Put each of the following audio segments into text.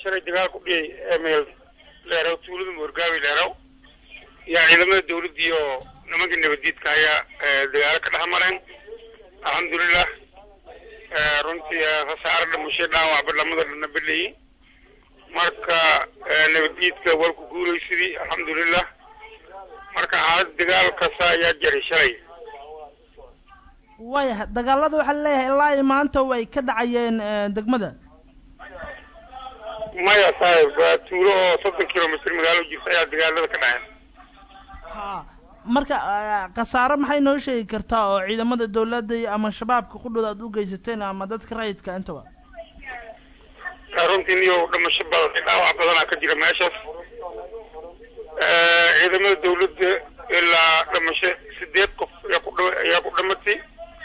shalay dagaal ku dhiyay emeel leeraw tuulada moorgaawi leeraw yaa ciidamada dawladda iyo nimanka nabadiidka ayaa dagaalo ka dhex mareen alxamdulilah runtii khasaare dhimasho dhaawacba lamada dhana beleyi marka nabadiidka walku guulaysidii alxamdulilah marka xaalad dagaal kasta ayaa jaray shalay waayahay dagaalada waxaa laleeyahay ilaa iyo maanta way ka dhacayeen degmada maya saaxib waa tuulo oo soddon kilomitr magaalo jirta ayaa dagaalada ka dhaceen ha marka khasaare maxay noo sheegi kartaa oo ciidamada dawladda ama shabaabka qudhooda aad u geysateen ama dadka rayidka intaba runtii niyo dhimasho badan dhaawac badanaa ka jira meeshaas ciidamada dawladda ilaa dhimasho sideed qof ayaa ku dh ayaa ku dhimatay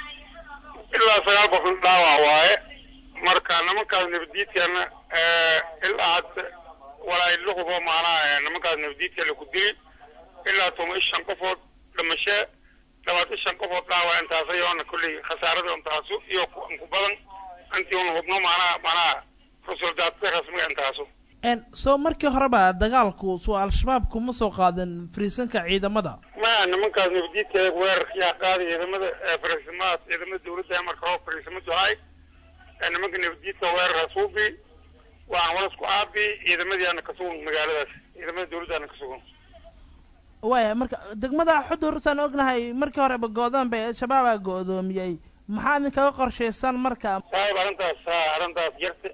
ilaa sagaal qofna dhaawac waaye marka nimankaas nabadiidkana ilaa hadda walaa la hubo maanaha nimankaas nabadiidka laku dili ilaa toban iyo shan qofood dhimasho labaatan iyo shan qofood dhaawac intaas ayoona kolley khasaarada intaasu iyo ku badan intii una hubno maanaha maanaha rusuldaadka rasmiga intaasu soo markii horeba dagaalku soo al-shabaab kuma soo qaadan fariisanka ciidamada maya nimankaas nabadiidka weerarkayaa qaaday ciidamada fariisamahaas ciidamada dawladda marka hore fariisamadu ahay nimanka nabadiidka weerar hasuubi waxaan walasku aabi ciidamadiiana ka sugan magaaladaas ciidamada dawladdaana ka sugan waaya marka degmada xudurtaan ognahay markii horeba goodaan bay al-shabaabaa go-doomiyey maxaa idinkaga qorshaysan marka saahib arrintaas arrintaas jarta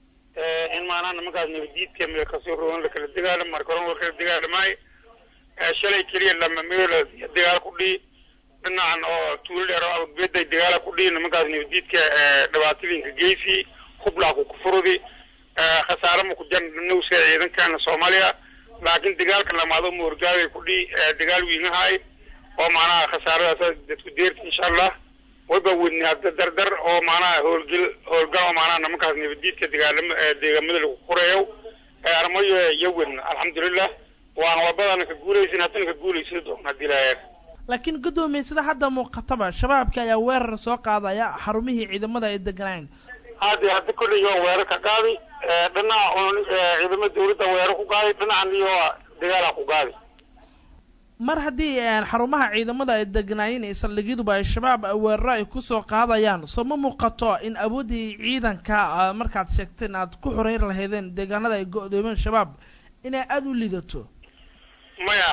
in maanaa nimankaas nabadiidka meel kasoo rogan lakala dagaalamo marka horan lakala dagaalamaayo shalay keliya lama meel dagaal ku dhii dhinacan oo tuulo dheer oo beday dagaala ku dhii nimankaas nabadiidka dhibaatooyinka geysi hublaa ku kufurudi khasaare ma ku jan nowska ciidankana soomaaliya laakiin dagaalka lamaado moorgaabay ku dhii dagaal wiinahaay oo macnaha khasaaradaas dadku deerta insha allah wayba wedni hadda dardar oo macnaha howlgel howlgal oo macnaha nimankaas nabadiidka dagaalama deegaamada lagu qoreeyo armayo iyo wedna alxamdulilah waana wabadana ka guulaysin haddana ka guulaysin doona hadii laayeen laakiin guddoomiye sida hadda muuqataba shabaabka ayaa weerar soo qaadaya xarumihii ciidamada ay deganaayen hadde hadda kolley waa weerar ka qaaday dhinaca ciidamada dawladda weerar ku qaaday dhinacan iyo dagaala ku qaaday mar haddii xarumaha ciidamada ay degnaayeen ee saldhigyaduba ay shabaab weeraro ay kusoo qaadayaan soo ma muuqato in awooddii ciidanka markaad sheegteen aad ku xoreyn lahaydeen deegaanada ay go-doomeen shabaab inay aada u liidato maya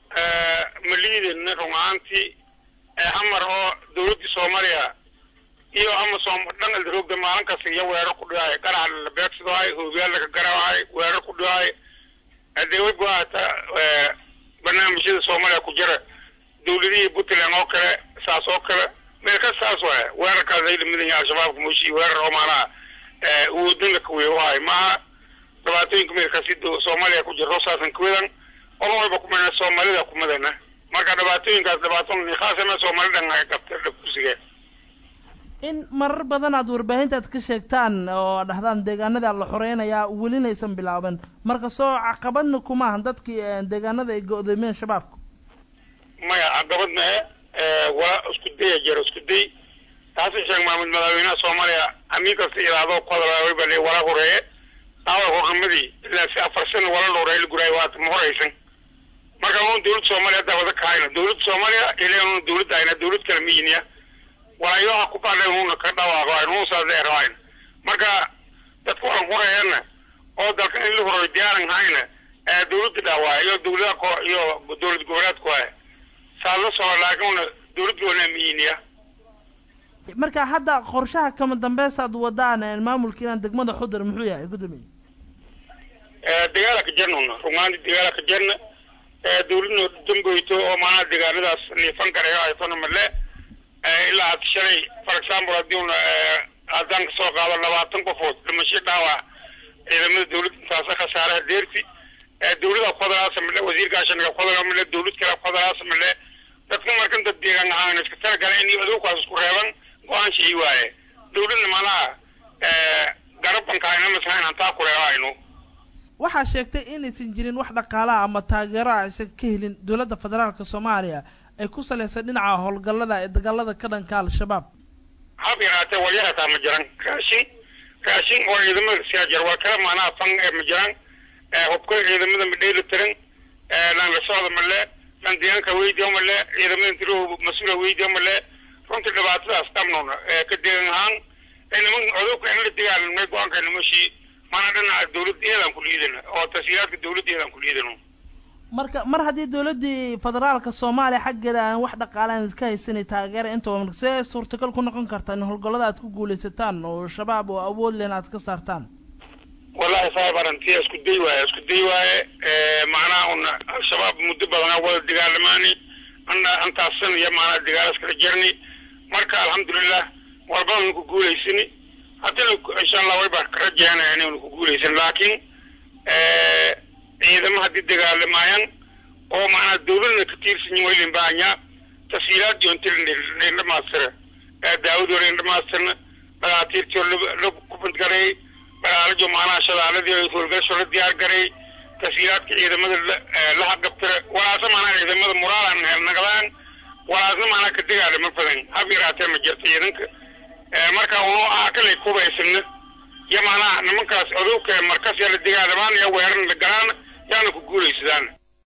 ma liidin run ahaantii hamar oo dawladdii soomaaliya iyo amasom dhan aldaroogda maalin kasta iyo weerar ku dhigaay qarax la beegsadaayo hoobiyaal laga garaacaay weerar ku dhigaay hadee wayba hata barnaamijyada soomaaliya ku jira dawladihii puntland oo kale saas oo kale meel ka saas waaya weerarkaas ay lamidan yahay al-shabaabka mooshi weerar oo maanaha uwoodin la kaweyo waay maaha dhibaatooyinka meelkaasi soomaaliya ku jirto saasan kawedan olan walba kumana soomaalida kumadana marka dhibaatooyinkaas dhibaato khaasama soomalidan ay qabta kursiga in marar badan aad warbaahintaad ka sheegtaan oo dhahdaan deegaanada la xoreynayaa welinaysan bilaaban marka soo caqabadna kumaaha dadkii deegaanada ay go-doomiyeen shabaabka maya caqabad mae waa isku daya jiro isku day taasi sheeg maamud madaxweynaha soomaaliya amiin kasta ilaado ku hadlaa bale wala horeeye aawal hornimadii ilaa si afar sana wala la horeeye la guraayo waata ma horeysan marka un dawladda soomaaliya hadda wada kahayna dawladda soomaaliya ilan dawladda ayna dawlad kale miyiniya walaayoha ku baadhay uuna ka dhawaaqo uun saasay rabayn marka dadka waran horeeyana oo dalka in la horeeyo diyaaran hayna dawladda dhaawaa iyo dawladaha ko iyo dawlad goboleedku waay saa la soo laakiin una dawladda wana miyiniya marka hadda qorshaha kama dambeysaad wadaan maamulka inaan degmada xudur muxuu yahay guddoomiye dagaala ka jarna una rumaanti dagaala ka jarna dawladna damboyto oo maanaha deegaanadaas liifan karayo aytona male ilaa had shalay for example haddii una haddaan kasoo qaado labaatan qofood dhimasho dhaawac ciidamada dawladda intaasa khasaaraha deerti dawlada khodalaasa male wasiirkaashanaga khodala male dawlad kale khodalaasa male dadka markan dad deegaan ahaan iska talagala in aduunkaas isku reeban go-aan shii waaye dawladna maanaha garabanka ayna masahayn hantaa ku reebaayno waxaa sheegtay inaysan jirin wax dhaqaalaha ama taageero a aysan ka helin dowladda federaalka soomaaliya ay ku salaysan dhinaca howlgallada ee dagaalada ka dhanka al-shabaab hab yaraatee walyarataa ma jiran raashin raashin oo ciidamada siyaajar waa kala maanaha fan ee ma jiraan hubka ciidamada ma dheeli tiran lan la socda male lan deegaanka weydiyo male ciidamada intiro mas-uula weydiyo male runtii dhibaatadaas dhamnoona ka deegan ahaan niman codobka in la dagaalamnay go-aanka nimashii mana dhinaca dawladda eedaan ku liidana oo tasiiraadka dawladda eedaan ku liidano marka mar haddii dawladdii federaalka soomaaliya xaggeeda aan wax dhaqaalaan iska haysanay taageera intaba see suurtagal ku noqon kartaa in howlgallada aad ku guulaysataan oo shabaab oo awood len aad ka saartaan wallahi saahib arrintiya isku day waaye isku day waaye macnaha una al-shabaab muddo badanaa wada dagaalamaani ana antaasan iyo maanaa dagaal iskala jerni marka alxamdulilah walbadanu ku guulaysani haddina insha allah way baa ka rajaynaya inaynu ku guulaysan laakiin ciidamo haddii dagaalamaayaan oo macnaa dawladna ka tiirsanyin waylin bahanyaa tasiilaad yoontirin dhamaastira daawadi hore dhamaastirna dhakaatiirtii hore la kubadgaray dhagaalajo macnaha shadaaladii howlgasho la diyaar garay tasiilaadka ciidamada la haqabtira walaasa macnaha ciidamada muraalan helnaqdaan walaasna macnaha ka dagaalama badan hab yaraatee ma jirta ciidanka marka unu aha kalay kubaysana iyo macnaha nimankaas odowka markas yaa la dagaalamaan iyo weeran la galaan yaana ku guulaysadaan